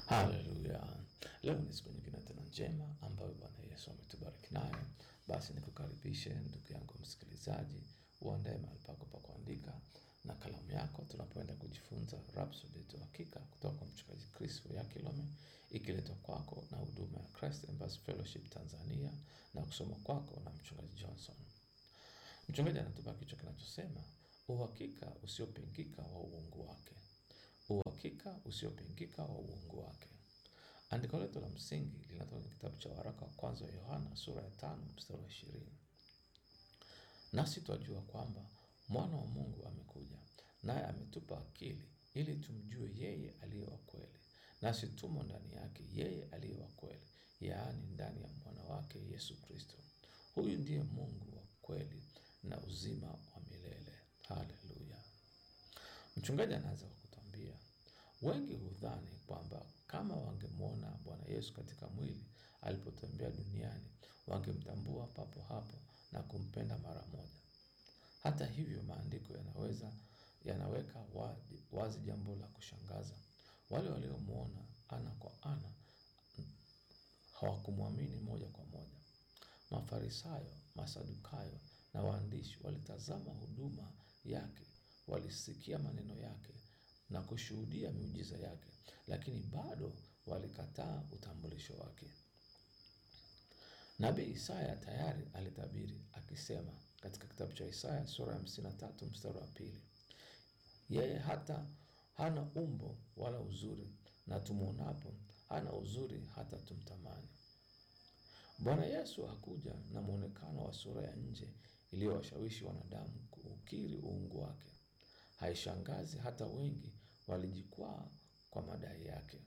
Haleluya! Leo ni siku nyingine tena njema ambayo Bwana Yesu ametubariki nayo. Basi nikukaribishe ndugu yangu msikilizaji, uandae mahali pako pa kuandika na kalamu yako, tunapoenda kujifunza Rhapsody yetu hakika kutoka kwa mchungaji Chris Yakilome, ikiletwa kwako na huduma ya Christ Embassy Fellowship Tanzania na kusoma kwako na mchungaji Johnson. Mchungaji anatupa kichwa kinachosema uhakika usiopingika wa uungu wake uhakika usiopingika wa uungu wake. Andiko letu la msingi linatoka kwenye kitabu cha waraka wa kwanza wa Yohana sura ya tano mstari wa ishirini nasi twajua kwamba mwana wa Mungu amekuja, naye ametupa akili ili tumjue yeye aliye wa kweli, nasi tumo ndani yake yeye aliye wa kweli, yaani ndani ya mwana wake Yesu Kristo. Huyu ndiye Mungu wa kweli na uzima wa milele. Haleluya! Mchungaji anaanza kwa kutuambia wengi hudhani kwamba kama wangemwona Bwana Yesu katika mwili alipotembea duniani, wangemtambua papo hapo na kumpenda mara moja. Hata hivyo, maandiko yanaweza yanaweka wazi, wazi jambo la kushangaza. Wale waliomwona ana kwa ana hawakumwamini moja kwa moja. Mafarisayo, Masadukayo na waandishi walitazama huduma yake, walisikia maneno yake na kushuhudia miujiza yake, lakini bado walikataa utambulisho wake. Nabii Isaya tayari alitabiri akisema katika kitabu cha Isaya sura ya hamsini na tatu mstari wa pili yeye hata hana umbo wala uzuri, na tumwonapo hana uzuri hata tumtamani. Bwana Yesu hakuja na mwonekano wa sura ya nje iliyowashawishi wanadamu kuukiri uungu wake. Haishangazi hata wengi walijikwaa kwa madai yake.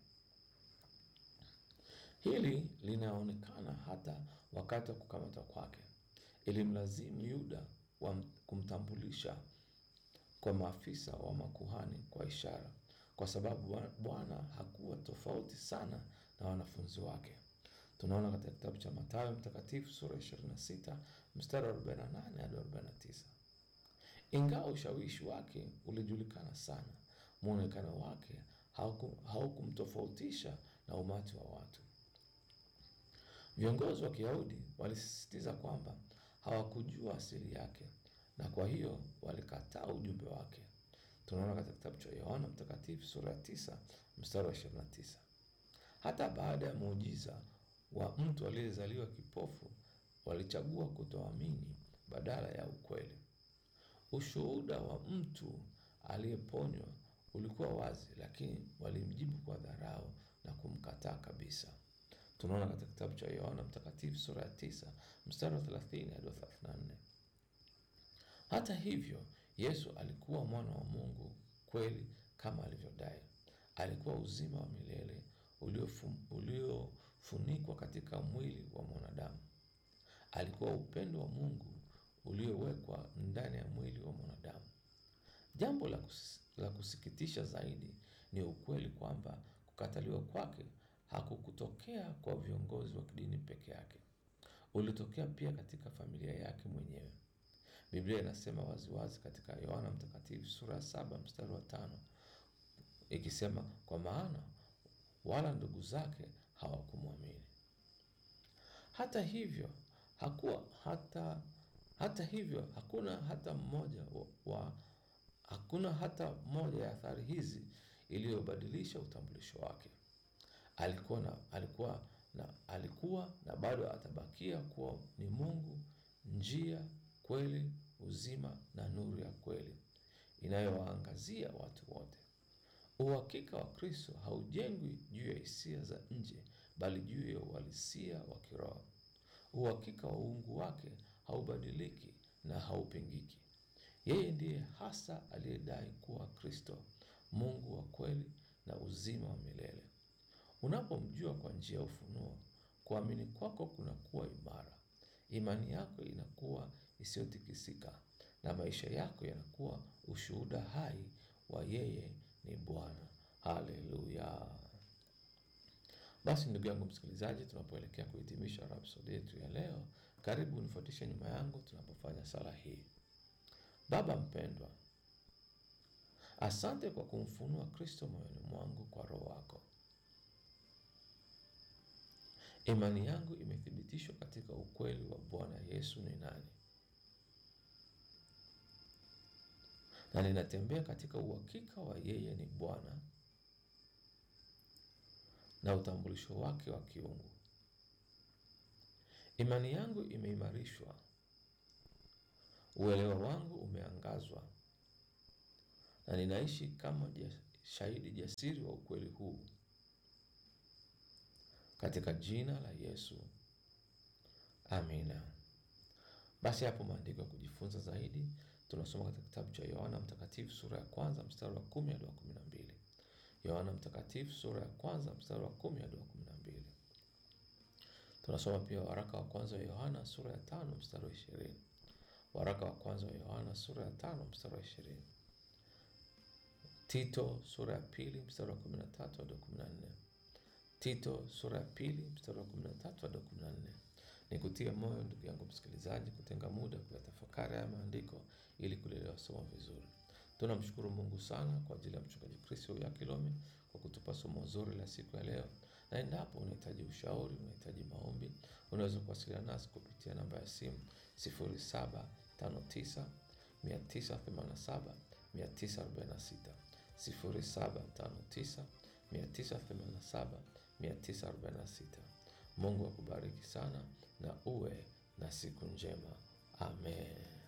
Hili linaonekana hata wakati wa kukamatwa kwake. Ilimlazimu Yuda wa kumtambulisha kwa maafisa wa makuhani kwa ishara, kwa sababu Bwana hakuwa tofauti sana na wanafunzi wake. Tunaona katika kitabu cha Mathayo Mtakatifu sura ya 26 mstari wa 48 hadi 49. Ingawa ushawishi wake ulijulikana sana, mwonekano wake haukumtofautisha na umati wa watu. Viongozi wa Kiyahudi walisisitiza kwamba hawakujua asili yake na kwa hiyo walikataa ujumbe wake. Tunaona katika kitabu cha Yohana Mtakatifu sura ya 9 mstari wa 29. Hata baada ya muujiza wa mtu aliyezaliwa kipofu, walichagua kutoamini badala ya ukweli. Ushuhuda wa mtu aliyeponywa ulikuwa wazi, lakini walimjibu kwa dharau na kumkataa kabisa. Tunaona katika kitabu cha Yohana Mtakatifu sura ya tisa mstari wa 30 hadi 34. Hata hivyo, Yesu alikuwa mwana wa Mungu kweli kama alivyodai. Alikuwa uzima wa milele uliofunikwa katika mwili wa mwanadamu. Alikuwa upendo wa Mungu uliowekwa ndani ya mwili wa mwanadamu. Jambo la, kus, la kusikitisha zaidi ni ukweli kwamba kukataliwa kwake hakukutokea kwa viongozi wa kidini peke yake, ulitokea pia katika familia yake mwenyewe. Biblia inasema waziwazi katika Yohana Mtakatifu sura ya saba mstari wa tano ikisema, kwa maana wala ndugu zake hawakumwamini. Hata hivyo hakuwa hata hata hivyo hakuna hata mmoja wa, wa hakuna hata moja ya athari hizi iliyobadilisha utambulisho wake. Alikuwa na, alikuwa na, alikuwa na bado atabakia kuwa ni Mungu, njia, kweli, uzima na nuru ya kweli inayowaangazia watu wote. Uhakika wa Kristo haujengwi juu ya hisia za nje, bali juu ya uhalisia wa kiroho. Uhakika wa uungu wake haubadiliki na haupingiki. Yeye ndiye hasa aliyedai kuwa Kristo, Mungu wa kweli na uzima wa milele. Unapomjua kwa njia ya ufunuo, kuamini kwako kunakuwa imara, imani yako inakuwa isiyotikisika, na maisha yako yanakuwa ushuhuda hai wa yeye ni Bwana. Haleluya! Basi ndugu yangu msikilizaji, tunapoelekea kuhitimisha Rhapsody yetu ya leo, karibu nifuatishe nyuma yangu tunapofanya sala hii. Baba mpendwa, asante kwa kumfunua Kristo moyoni mwangu kwa Roho wako. Imani yangu imethibitishwa katika ukweli wa Bwana Yesu ni nani, na ninatembea katika uhakika wa yeye ni Bwana na utambulisho wake wa kiungu. Imani yangu imeimarishwa, uelewa wangu umeangazwa, na ninaishi kama jas, shahidi jasiri wa ukweli huu katika jina la Yesu, amina. Basi hapo maandiko ya kujifunza zaidi tunasoma katika kitabu cha Yohana Mtakatifu sura ya kwanza mstari wa kumi hadi wa kumi na mbili. Yohana Mtakatifu sura ya kwanza mstari wa kumi hadi wa kumi na mbili. Tunasoma pia waraka wa kwanza wa Yohana sura ya tano mstari wa ishirini. Waraka wa kwanza wa Yohana sura ya tano mstari wa ishirini. Tito sura ya pili mstari wa kumi na tatu hadi wa kumi na nne. Tito sura ya pili mstari wa kumi na tatu hadi wa kumi na nne. Ni kutia moyo ndugu yangu msikilizaji, kutenga muda kuyatafakari haya maandiko ili kulielewa somo vizuri. Tunamshukuru Mungu sana kwa ajili ya mchungaji Kristo ya Kilome kwa kutupa somo zuri la siku ya leo, na endapo unahitaji ushauri, unahitaji maombi, unaweza kuwasiliana nasi kupitia namba ya simu 0759 987 946 0759 987 946. Mungu akubariki sana na uwe na siku njema. Amen.